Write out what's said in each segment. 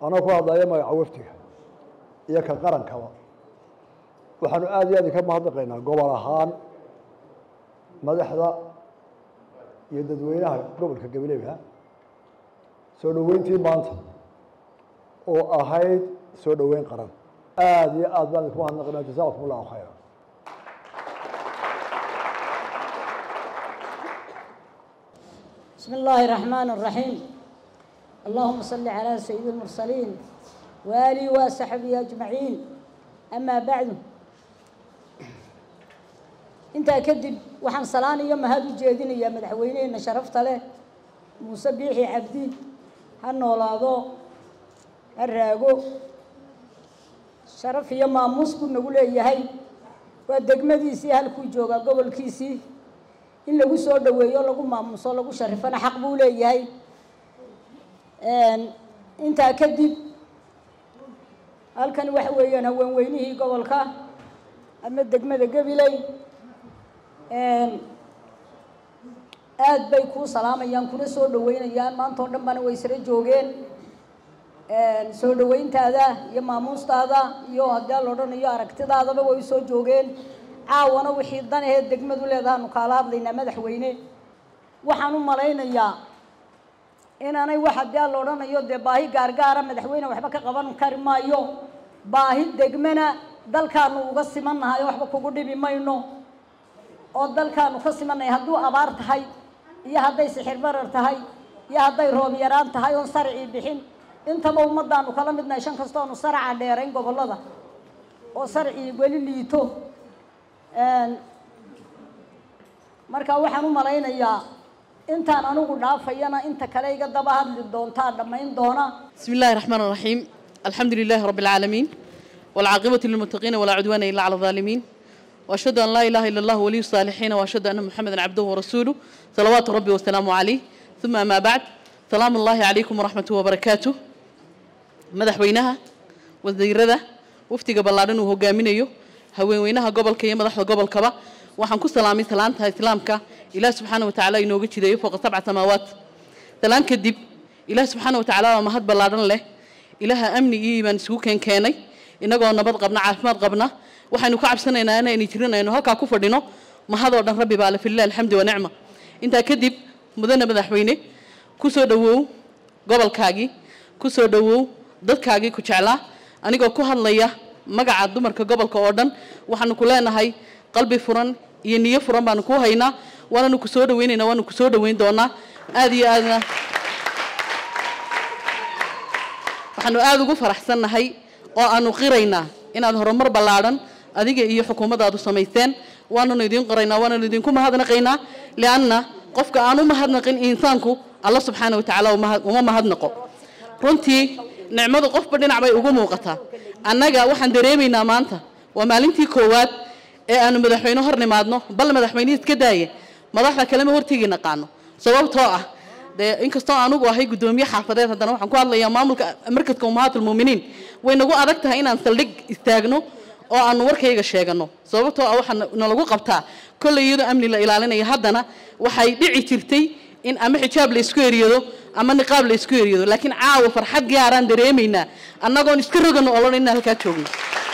anoo ku hadlaya magaca wafdiga iyo ka qarankaba waxaanu aada iyo aad ka mahadnaqaynaa gobol ahaan madaxda iyo dadweynaha gobolka gabileyha soo dhoweyntii maanta oo ahayd soo dhoweyn qaran aada iyo aad baan idinku mahadnaqaynaa jasaakum allahu khayra بسم الله الرحمن الرحيم اللهم صل على سيد المرسلين وآله وصحبه أجمعين أما بعد انت كدب وحن صلاني يوم هذا جيدين يا مدحوينين شرفت له موسى بيحي عبدي هالنولاضو الراقو شرف يوم موسكو نقول يا هاي ودقمديسي هالكو جوغا قبل كيسي in lagu soo dhaweeyo lagu maamuso lagu sharifana xaq buu leeyahay intaa kadib halkan waxa weeyaan haweenweynihii gobolka ama degmada gabiley aad bay kuu salaamayaan kuna soo dhaweynayaan maanta oo dhan bana way isla joogeen soo dhaweyntaada iyo maamuustaada iyo haddii la odhanayo aragtidaadaba way soo joogeen caawana wixii dan aheed degmadu leedahaanu kaala hadlaynaa madaxweyne waxaan u malaynayaa inaanay wax haddii aan la odhanayo dee baahi gaargaara madaxweyne waxba ka qaban kari maayo baahi degmana dalkaanu uga simannahay waxba kugu dhibi mayno oo dalkaanu ka simannahay hadduu abaar tahay iyo hadday sixir barar tahay iyo hadday roob yaraan tahay oon sarcii bixin intaba ummadaanu kala midnahay shan kastoonu saraca dheerayn gobollada oo sarcii weli liito marka waxaan u malaynayaa intaan anigu dhaafayana inta kale iga daba hadli doontaa dhammayn doona بسم الله الرحمن الرحيم الحمد لله رب العالمين والعاقبة للمتقين ولا عدوان إلا على الظالمين وأشهد أن لا إله إلا الله ولي الصالحين وأشهد أن محمدا عبده ورسوله صلوات ربي وسلامه عليه ثم ما بعد سلام الله عليكم ورحمة وبركاته مدحوينها وزيرده وفتي قبل الله هو قامينيو haweenweynaha gobolka iyo madaxda gobolkaba waxaan ku salaamay salaanta islaamka ilaah subxaana wa tacaala inooga jideeyo fooqa sabca samaawaat salaan kadib ilaah subxaana wa tacaala waa mahad ballaadhan leh ilaaha amni iyo iimaan isugu keenkeenay innagoo nabad qabna caafimaad qabna waxaynu ka cabsanaynaa inaynu jirin aynu halkaa ku fadhino mahadoo dhan rabbi baa le filah alxamdi wa nicma intaa kadib mudane madaxweyne ku soo dhowow gobolkaagii ku soo dhowow dadkaagii ku jeclaa anigoo ku hadlaya magaca dumarka gobolka oo dhan waxaanu ku leenahay qalbi furan iyo niyo furan baanu ku haynaa waananu ku soo dhaweynaynaa waanu ku soo dhaweyn doonaa aada iyo aadna waxaanu aada ugu faraxsannahay oo aanu qiraynaa inaad horumar ballaadhan adiga iyo xukuumaddaadu samaysteen waananu idiin qoraynaa waananu idinku mahadnaqaynaa lianna qofka aan u mahadnaqin insaanku alla subxaana wa tacaala uma mahadnaqo runtii nicmadu qofba dhinac bay ugu muuqataa annaga waxaan dareemaynaa maanta waa maalintii koowaad ee aanu madaxweyne hor nimaadno bal madaxweynihii iska daaya madaxda kalema hortegi naqaano sababtoo ah dee inkastoo anugu ahay guddoomiye xaafadeed haddana waxaan ku hadlayaa maamulka markadka ummahaatulmuuminiin way nagu adag tahay inaan saldhig istaagno oo aanu warkayga sheegano sababtoo ah waxaa nalagu qabtaa kolley iyadoo amni la ilaalinaya haddana waxay dhici jirtay in ama xijaab la isku eriyado ama niqaab la isku eriyado laakiin caawa farxad gaaraan dareemaynaa annagoon iska rogano olon inaan halkaa joogno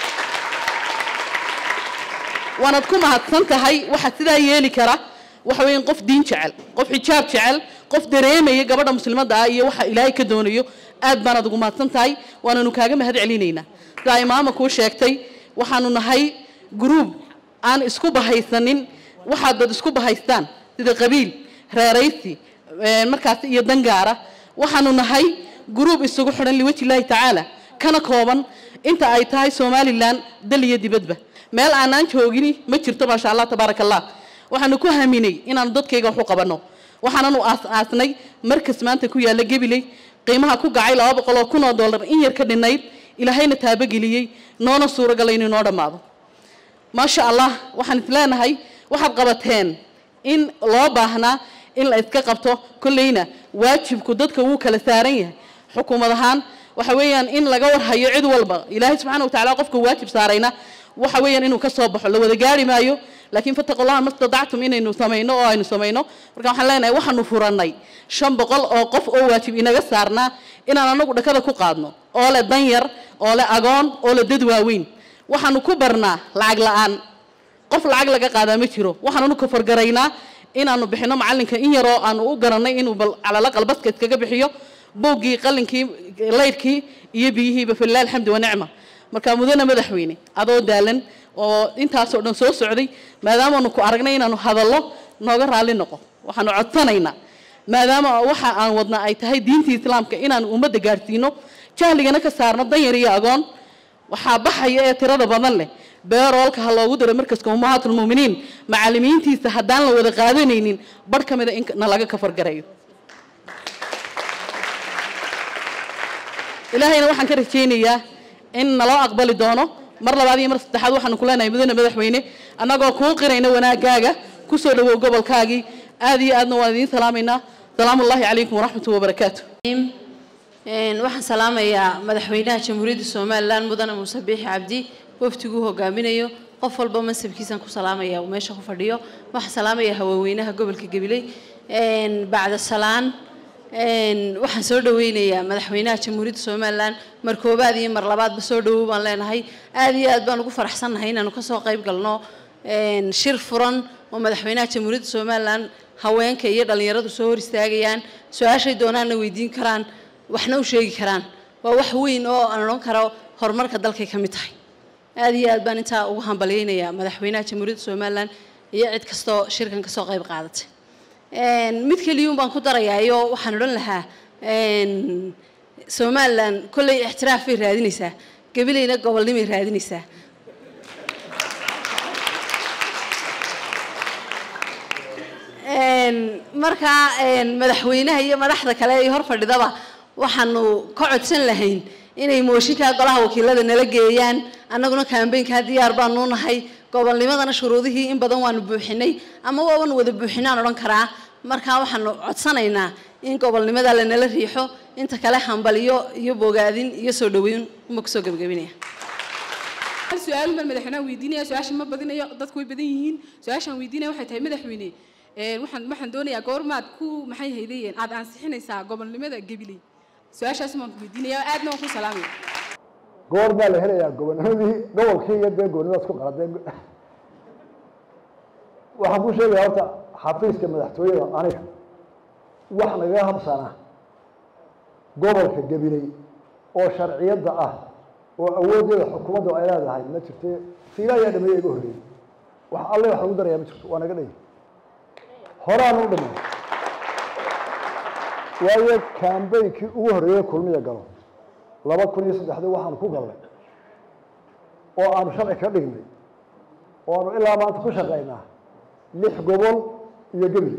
waanaad ku mahadsan tahay waxaa sidaa yeeli kara waxa weeyaan qof diin jecel qof xijaab jecel qof dareemaya gabadha muslimadda ah iyo waxa ilaahay ka doonayo aad baanaad ugu mahadsan tahay waananu kaaga mahad celinaynaa sidaa imaama kuu sheegtay waxaanu nahay gruub aan isku bahaysanin waxaad dad isku bahaystaan sida qabiil reeraysi markaas iyo dangaara waxaanu nahay gruub isugu xidhan liwaji illaahi tacaala kana kooban inta ay tahay somalilan dal iyo dibadba meel aanaan joogini ma jirto maasha allah tabaaraka allah waxaanu ku haminay inaanu dadkayga wax u qabanno waxaananu aas-aasnay markas maanta ku yaalla gebiley qiimaha ku gacay laba boqol oo kun oo dollar in yar ka dhinayd ilaahayna taabogeliyey noona suuragalay inuu noo dhammaado maasha allah waxaan is leenahay waxaad qabateen in loo baahnaa in la iska qabto kolleyna waajibku dadka wuu kala saaran yahay xukuumad ahaan waxa weeyaan in laga warhayo cid walba ilaahay subxaana wa tacaala qofka waajib saarayna waxa weeyaan inuu ka soo baxo la wada gaari maayo laakiin fattaqullaha mastadactum inaynu samayno oo aynu samayno marka waxaan leenahay waxaanu furannay shan boqol oo qof oo waajib inaga saarnaa inaan anagu dhakada ku qaadno oo leh dan yar oo leh agoon oo leh dad waaweyn waxaanu ku barnaa lacag la-aan qof lacag laga qaadaa ma jiro waxaanunu kafargaraynaa inaanu bixino macalinka in yaroo aanu u garanay inuu bal calala qalbaska iskaga bixiyo buuggii qalinkii laydhkii iyo biyihiiba filah alxamdi wanicma marka mudane madaxweyne adoo daalan oo intaasoo dhan soo socday maadaamaanu ku aragnay inaanu hadallo nooga raalli noqo waxaanu codsanaynaa maadaama waxa aan wadna ay tahay diintii islaamka inaanu ummadda gaadhsiino jahligana ka saarno danyar iyo agoon waxaa baxaya ee tirada badan leh beeroolka ha loogu diro markaska ummahaatulmuminiin macalimiintiisa haddaan la wada qaadanaynin barh ka mida in na laga kafargarayo ilaahayna waxaan ka rajaynayaa in naloo aqbali doono mar labaad iyo mar saddexaad waxaanu ku leenahay mudane madaxweyne annagoo kuu qirayna wanaagaaga ku soo dhawow gobolkaagii aad iyo aadna waan idiin salaamaynaa salaamu ullahi calaykum waraxmatu wabarakaatu waxaan salaamayaa madaxweynaha jamhuuriyadda somalilan mudane muuse biixi cabdi waftiguu hogaaminayo qof walba mansabkiisan ku salaamaya uu meesha ku fadhiyo waxaan salaamayaa haweenweynaha gobolka gabiley bacda salaan waxaan soo dhaweynayaa madaxweynaha jamhuuriyadda somalilan mar koobaad iyo mar labaadba soo dhawow baan leenahay aad iyo aad baan ugu faraxsannahay inaanu kasoo qayb galno shir furan oo madaxweynaha jamhuuriyadda somalilan haweenka iyo dhallinyaradu soo hor istaagayaan su-aashay doonaanna weydiin karaan waxna u sheegi karaan waa wax weyn oo aan odhan karo horumarka dalkay ka mid tahay aad iyo aad baan intaa ugu hambalyeynayaa madaxweynaha jamhuuriyadda somalilan iyo cid kastoo shirkan kasoo qayb qaadatay mid keliyuun baan ku darayaayo waxaan odhan lahaa somalilan kolley ixtiraaf bay raadinaysaa gabileyna gobolnimay raadinaysaa markaa madaxweynaha iyo madaxda kale ee hor fadhidaba waxaanu ka codsan lahayn inay mooshinkaa golaha wakiilada nala geeyaan annaguna kambeynkaa diyaar baanu nahay gobolnimadana shuruudihii in badan waanu buuxinay ama waaban wada buuxinaan odhan karaa markaa waxaanu codsanaynaa in gobolnimada lanala riixo inta kale hambaliyo iyo bogaadin iyo soo dhaweyn uma kusoo gebagabinaya hal su-aal baan madaxweynaha weydiinaya su-aasha ma badinayo dadku way badan yihiin su-aashaan weydiinaya waxay tahay madaxweyne waxaan waxaan doonayaa goormaad ku maxay haydayeen aad ansixinaysaa gobolnimada gabiley su-aashaas baan ku weydiinaya aadna waan ku salaamaya goor baa la helayaa gobonimadii gobolkii iyo dee gobonimadaas ku qaladee waxaan ku sheegaya horta xafiiska madaxtooyada aniga wax nagaga habsana gobolka gabiley oo sharciyadda ah oo awooddeeda xukuumadda ay leedahay ma jirte fiila ayaa dhameeya iga horreeyey wax alle wax lagu darayaa ma jirto waa naga dhay horaanu u dhamay waayo kambeynkii ugu horreeyey kulmiya galo laba kun iyo saddexdii waxaanu ku galnay oo aanu sharci ka dhignay oo aanu ilaa maanta ku shaqaynaa lix gobol iyo gebil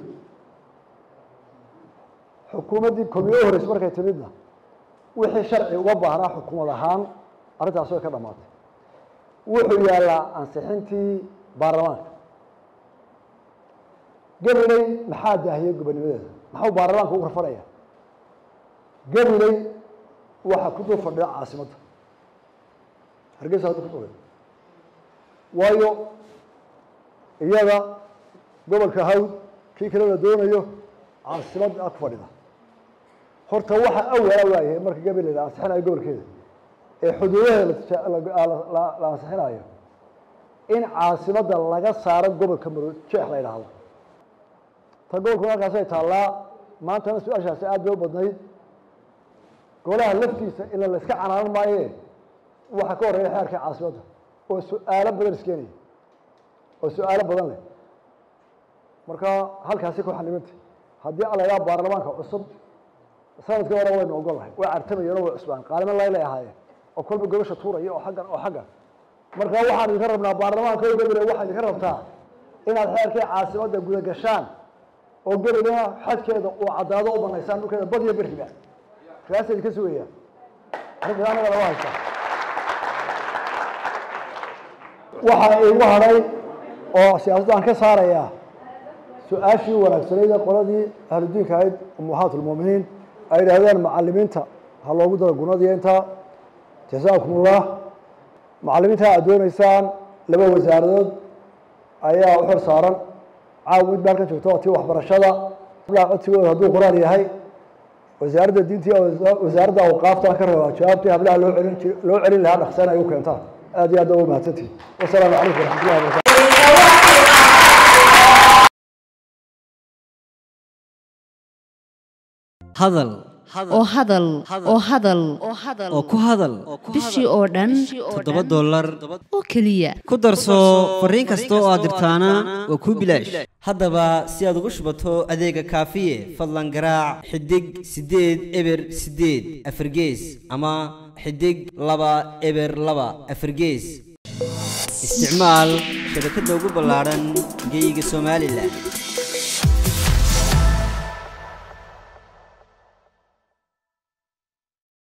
xukuumaddii kulmiye u horreysay markay timidna wixii sharci uga baahnaa xukuumad ahaan arrintaas way ka dhammaatay wuxuu yaallaa ansixintii baarlamaanka gabiley maxaa daahiyey gobonimadeeda maxuu baarlamaanka ugu rafanaya gabiley waxaa ku dul fadhida caasimadda hargeysa hadda ku dhulay waayo iyada gobolka hawd kii kale la doonayo caasimadda ku fadhida horta waxa awala waayahay marka gabiley la ansixinayo gobolkeeda ee xuduudaheeda la ansixinayo in caasimadda laga saaro gobolka maro jeex la yidhaahdo ta gobolkuna halkaasay taallaa maantana su-aashaasi aad bay u badnayd golaha laftiisa ila la iska canaanan maaye waxaa ka horreeya xeerka caasimadda oo su-aalo badan iskeenaya oo su-aalo badan leh marka halkaasi ku xanimantay haddii alayaa baarlamaanka cusub sanadkii hore waynu ogol lahay way cartamayeen oo way cusbaan qaalimo laylay ahaayeen oo kolba gobasha tuuraya oo xaggan oo xaggan marka waxaan idinka rabnaa baarlamaanka o gabile waxaa idinka rabtaa inaad xeerkii caasimadda guda gashaan oo gabilena xadkeeda uu caddaado u banaysaan dhulkeeda badiyo beriba kaasa idinka sugaya arrinta anaga laga haysta waxaa iigu hadhay oo siyaasadda aan ka saarayaa su-aashii wanaagsanayd ee qoladii ahludiinka ahayd umuhaat ulmuuminiin ay yidhaahdeen macalimiinta ha loogu daro gunadiyo intaa jasaakumullah macallimiinta aad doonaysaan laba wasaaradood ayaa u xor saaran caawa mid baa halkan joogta oo tii waxbarashada ilaa codsigooda hadduu qur-aan yahay wasaaradda diinta iyo wasaaradda awqaafta ka rabaa jawaabtii hablaha loo celin jir- loo celin lahaa dhaqsana ay u keentaan aad iyo aad waa mahadsantihin wasalaamu calaykum waraxmatullahi wabarakatu hadal oo hadal oo hadal oo ku hadal bishii oo dhan toddoba dollar oo keliya ku darso fariin kasta oo aad dirtaana waa kuu bilaash haddaba si aad ugu shubato adeega kaafiye fadlan garaac xidig siddeed eber siddeed afargees ama xidig laba eber laba afargees isticmaal shabakadda ugu ballaadhan geyga somalilan